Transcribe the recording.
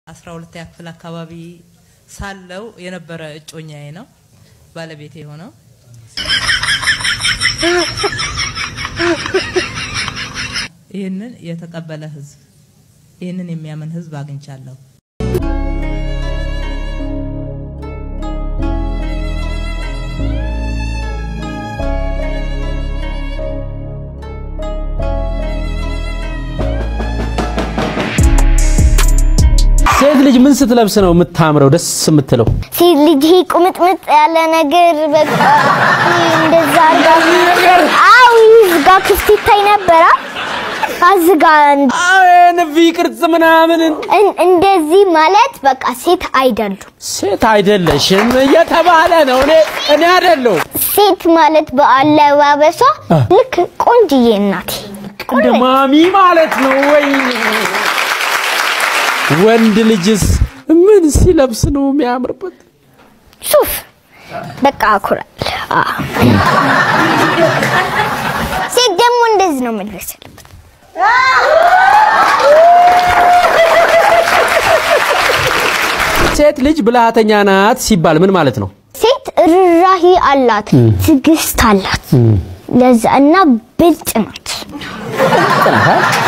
አስራ ሁለተኛ ክፍል አካባቢ ሳለው የነበረ እጮኛዬ ነው ባለቤቴ የሆነው። ይህንን የተቀበለ ህዝብ፣ ይህንን የሚያምን ህዝብ አግኝቻለሁ። ሴት ልጅ ምን ስትለብስ ነው የምታምረው ደስ የምትለው? ሴት ልጅ ይሄ ቁምጥምጥ ያለ ነገር በቃ እንደዛ አርጋ አው ይዝጋ ክፍት ይታይ ነበራ አዝጋ ንቪ ቅርጽ ምናምን እን- እንደዚህ ማለት በቃ ሴት አይደሉም። ሴት አይደለሽም እየተባለ ነው። እኔ እኔ አይደለሁ ሴት ማለት በአለባበሷ አ። ልክ ቆንጅዬ እናቴ እንደ ማሚ ማለት ነው። ወይኔ ወንድ ልጅስ ምን ሲለብስ ነው የሚያምርበት? ሱፍ በቃ አኩራል። አ። ሴት ደግሞ እንደዚህ ነው መልበስ ያለበት። ሴት ልጅ ብልሃተኛ ናት ሲባል ምን ማለት ነው? ሴት ርራሂ አላት፣ ትዕግስት አላት። ለዛ እና ብልጥ ናት።